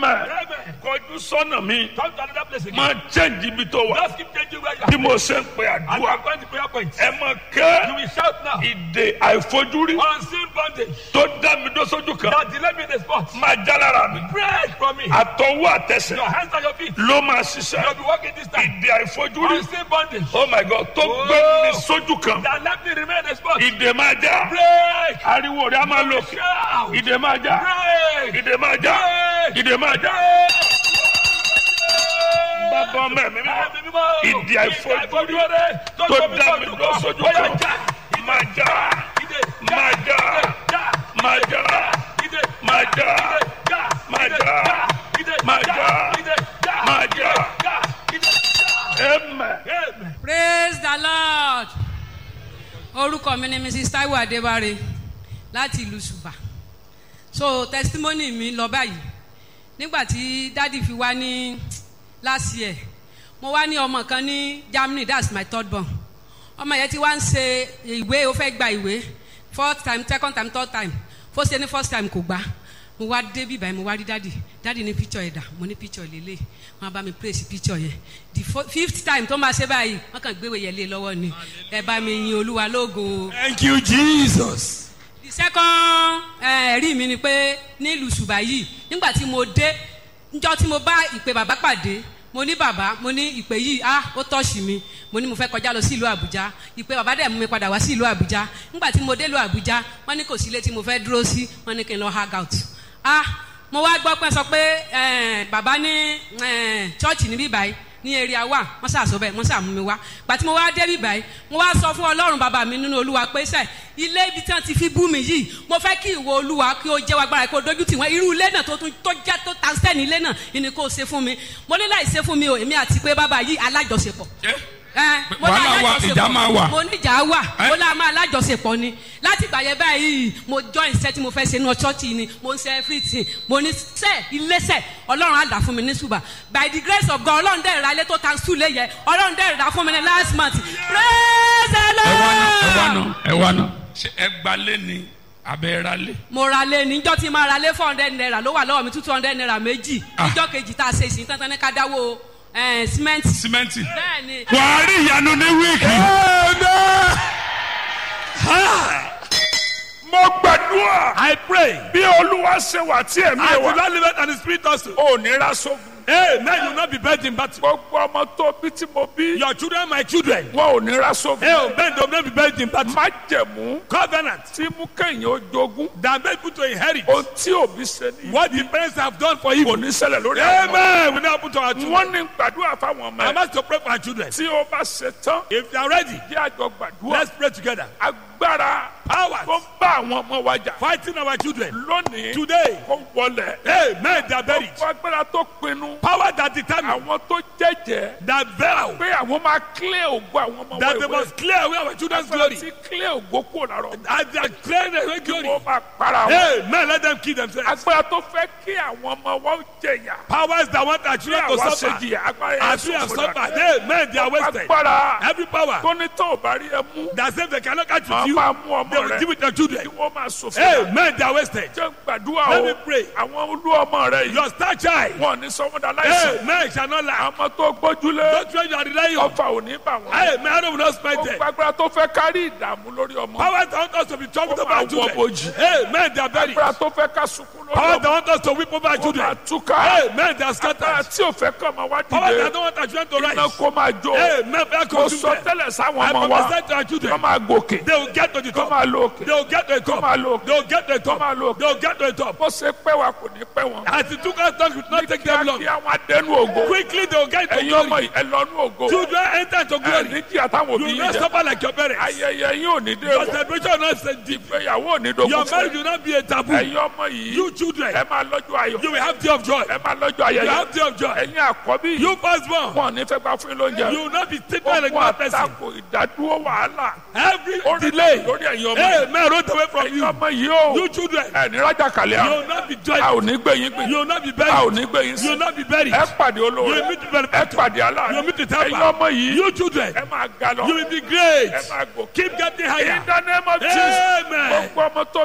ẹ̀mẹ̀ Amen. kọjú sọ́nà mi Come to another place again. máa change ibi tó wà Just keep changing where you bí are. mo ṣe ń pe And àdúrà I'm going to prayer point. ẹ mọ̀ You kẹ́ will shout now. ìdè àìfojúrí Unseen bondage tó dá mi dó sójú kan that delay me in the spot. máa já lára mi Break from me. àtọwọ́ àtẹsẹ̀ Your hands and your feet. ló máa You'll ṣiṣẹ́ be walking this time. ìdè àìfojúrí Unseen bondage oh my god tó gbé mi sójú kan that let me remain in the spot. ìdè máa já Break. ariwo rẹ̀ á máa lò Shout. ìdè máa já Break. ìdè máa já Break. ìdè máa já Break. bàbá ọmọ ẹ̀mí mímọ́ ìdí àìfojúrí tó tó dá mi lọ sójú kan máa já máa já máa já máa já máa já máa já máa já ẹ̀mẹ̀. praise the lord orúkọ mi ni mrs taiwo adébáre láti ìlú ṣùbà so testimony mi lọ báyìí nígbà tí dádì fi wá ní last year mo wá ní ọmọ kan ní germany that's my third born ọmọ yẹn ti wá ń ṣe ìwé ó fẹ́ gba ìwé fourth time second time third time fó ṣe ní first time kò gbà mo wá dé bíbá yẹn mo wá rí dádì dádì ní picture ẹ̀dà mo ní picture lélẹ̀ wọn bá mi praise picture yẹn the fo- fifth time tó máa ṣe báyìí wọn kàn gbéwèé yẹn lé lọ́wọ́ ni ẹ bá mi yin olúwa lógo Thank you, Jesus. the second eh, ẹ̀rí mi ni pé nílùú ṣùgbà yìí nígbà tí mo dé njọ́ tí mo bá ìpè bàbá pàdé mo ní bàbá mo ní ìpè yìí ah ó tọ́ọ̀ṣì mi mo ní mo fẹ́ kọjá lọ sí ìlú àbújá ìpè bàbá dẹ̀ mú mi padà wá sí ìlú àbújá nígbà tí mo dé ìlú àbújá wọ́n ní kò sí ilé tí mo fẹ́ dúró sí wọ́n ní kí n lọ hang out ah mo wá gbọ́ pé sọ pé eh, bàbá ní eh, chọ́ọ̀chì níbí báyìí ní area wa wọ́n ṣàṣọ bẹ́ẹ̀ wọ́n ṣàmú mi wá gbà tí mo wá débi báyìí mo wá sọ fún ọlọ́run bàbá mi nínú olúwa pé sẹ́ ilé ibi tí wọ́n ti fi bú mi yìí mo fẹ́ kí ìwọ olúwa kí o jẹ́ wa gbára kí o dojú tì wọ́n irú ilé náà tó tún tó jẹ́ tó ta sẹ́ni ilé náà ìní kó o ṣe fún mi mo ní láì ṣe fún mi o èmi àti pé bàbá yìí alájọṣepọ̀ ẹ mo ní Wàhálà wà, alájọṣepọ̀. ìjà máa wà. mo ní ìjà wà Ẹ? mo lá máa alájọṣepọ̀ ni láti ìgbà yẹn báyìí mo join iṣẹ́ tí mo fẹ́ ṣe ní ọ̀ṣọ́ọ̀tì ni mo ń ṣe everything mo ní sẹ́ iléeṣẹ́ ọlọ́run á dà fún mi ní ṣùgbà by the grace of God ọlọ́run dẹ̀ ra ilé tó tan sùn lé yẹ ọlọ́run dẹ̀ ra fún mi ní last month praise the ẹ wá náà ẹ wá lord náà ẹ wá náà ṣe ẹ gbalé ni abẹ́ ra lé. mo ra lé níjọ́ tí máa ra lé four hundred naira ló wà lọ́wọ́ mi two hundred naira méjì Ah. níjọ́ kejì tá a ṣe ìsìn tán tán ní ká dáwó eh, cement símẹ́ǹtì. bẹ́ẹ̀ ni wàá rí ìyanu ní wíìkì. mo gbàdúrà I pray. bí olúwa ṣe wà tí ẹ̀mí I ẹ̀ will wà not live it and the spirit also. ò ní ra sógun. Amen. You will not be buried in battle. gbogbo ọmọ tó bí tí mo bí Your children, my children. wọn ò ní ra sógun. Amen. They will not be buried in battle. má jẹ̀mú Covenant tí mú kẹ́yìn ó jogún that made people to inherit ohun tí òbí ṣe ní what the parents have done for kò evil. ní ṣẹlẹ̀ lórí àwọn ọmọ. Amen. We now put our children. wọ́n ní gbàdúrà fáwọn ọmọ I ẹ̀ must to pray for our children. tí ó bá ṣe tán If they are ready, jẹ́ àjọ gbàdúrà let's pray together. agbára Powers tó ń bá àwọn ọmọ wa jà fighting our children lónìí today. kó wọlé Amen. They are buried. gbogbo agbára tó pinnu Power that determine àwọn tó jẹ́jẹ́ that vow pé àwọn máa clear ògo àwọn ọmọ that wa they ìwé must clear away our children's agbára glory. tí clear ògo kúrò lára ọmọ As they are clearing away glory. wọ́n máa para wọn Amen. Let them kill themselves. agbára tó fẹ́ kí àwọn ọmọ wa ó jẹ̀yà Powers that want our kí children to àwa ṣe suffer. jìyà agbára yẹn As we have sọ̀rọ̀ suffered. dàgbà. Amen. They are wasted. agbára Every power tó ní tó ò bá rí ẹ mú that says they cannot catch wọ́n with you, máa mú they ọmọ will rẹ give it to their children. kí wọ́n máa sòfin rẹ Amen. They are wasted. jẹ́ gbàdúrà Let o me pray. àwọn olú ọmọ rẹ yìí Your star child. wọn ò ní sọmọdà láìsàn Amen. Shall not lie. àmọ́ tó gbójúlé Don't try to rely on. ọfà ò ní bà wọ́n Amen. I will not spend them. gbogbo agbára tó fẹ́ kárí ìdààmú lórí ọmọ Powers that want us to be troubled Ó over our máa wọ children. bojì. Amen. They are buried. agbára tó fẹ́ ká sunkún lórí Powers that ọmọ want us to weep over our ó máa children. túká Amen. They are agbára scattered. tí ò fẹ́ kọ́ ọmọ wá Powers dìde that don't want our children to iná rise. kó máa jó Amen. They are ó consumed. sọ them. tẹ́lẹ̀ sáwọn I ọmọ wa prophesy to our kọ́ children. máa gòkè They will get to the kọ́ top. máa lo òkè They will get to the top. máa lo òkè. They will get to the kọ́ máa top. lo òkè They will get to the top. bó ṣe pẹ́ wa kò ní pẹ́ wọn As it took us time, it will not take them long. kí àwọn adẹnu ògo Quickly they will get to ẹ̀yin ọmọ glory. yìí ẹ lọ́nu ògo Children enter into ẹ glory. ní kí àtàwọn You òbí will yìí not jẹ suffer like your parents. ayẹyẹ yín ò ní dé Your wọ celebration will not say deep. ìgbéyàwó ò ní dogun Your fún marriage ẹ will not be a taboo. ẹ̀yin ọmọ yìí You children, ẹ máa lọ́jọ́ ayọ̀ you will have day of joy. ẹ máa lọ́jọ́ You ayẹyẹ have day of joy. ẹ̀yin àkọ́bí yìí You firstborn, wọn ò ní fẹ́ gbà fún yín lóúnjẹ you will not be taken like ogun one person. àtakò ìdádúró wàhálà Every ó rí delay, lórí ẹ̀yin ọmọ yìí amen, rolled away from ẹ̀yin you. ọmọ yìí ó You children, ẹ̀ ní rájà kàlẹ́ you àwọn will not be a ò joyful. ní gbé yín gbé You will not be a ò buried. ní gbé yín You sí will not be buried. ẹ pàdé You olóore will meet the ẹ benefactor. pàdé You aláàánú will meet the ẹ̀yin helper. ọmọ yìí You children, ẹ máa ga lọ you will be great. ẹ máa gòkè Keep getting in higher. the name of Jesus Amen. gbogbo ọmọ tó